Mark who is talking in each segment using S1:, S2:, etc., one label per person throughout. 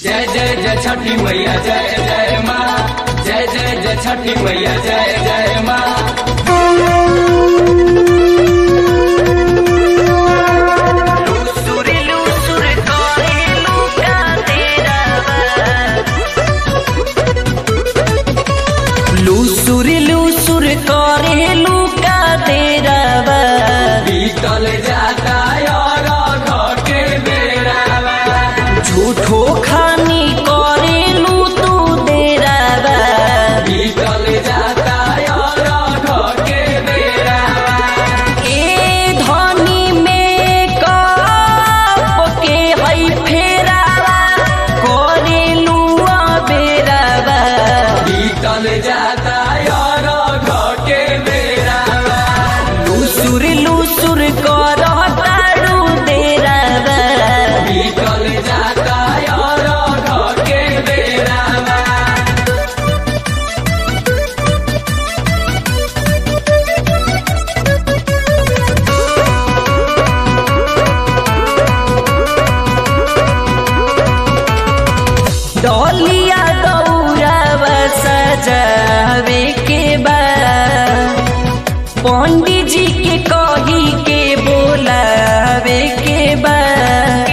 S1: जय जय जय छठी मैया जय जय माँ जय जय जय छठी मैया जय जय माँ
S2: लूसुर लूसुर करेलू का तेरा लूसुर लूसुर करेलू का तेरा
S1: बीतल जाता और घर के बेरावा
S2: झूठो खानी करेलू तू तेरा
S1: बीतल जाता और घर के बेरावा
S2: ए धनी में कप के हई फेरावा करेलू बेरावा
S1: बीतल जाता और घर के बेरावा
S2: लूसुर लूसुर कर तारू तेरा
S1: बीतल जाता और घर के बेरावा
S2: डोलिया दौड़ावा सजावे के बाद पंडित जी के कही के बोलावे के बाद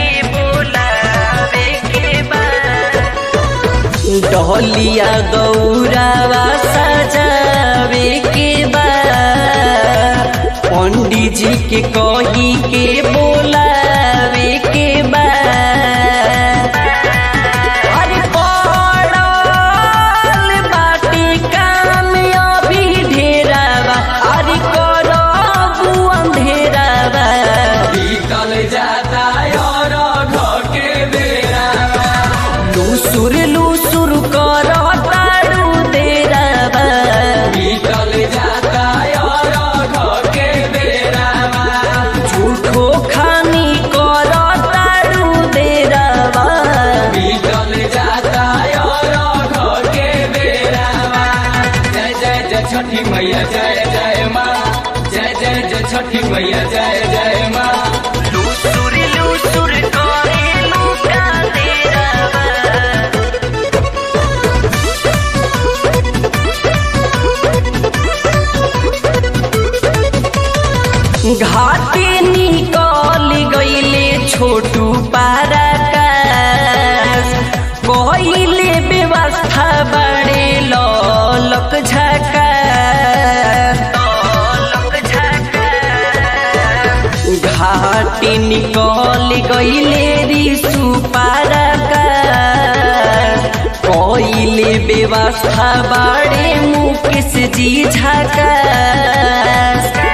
S2: डोलिया दौड़ावा सजावे के बाद पंडित जी के कही के बोलावे के बाद अरे पड़ल बाटे काम अभी ढेरावा अरे करबू अंधेरावा
S1: बीतल जाता और घर के बेरावा
S2: लूसुर लूसुर कर तारू तेरावा
S1: बीतल जाता और घर के बेरावा
S2: झूठो खानी कर तारू तेरावा
S1: बीतल जाता और घर के बेरावा जय जय जय छठी मैया जय जय माँ जय जय जय छठी मैया जय जय माँ
S2: लूसुर लूसुर करेलू का तेरावा घाटे निकल गईले छोटू पाराकाश कइले व्यवस्था बड़े ललक झका घाटे निकल गईले रिसु पाराकाश कइले व्यवस्था बड़े मुकेश जी झका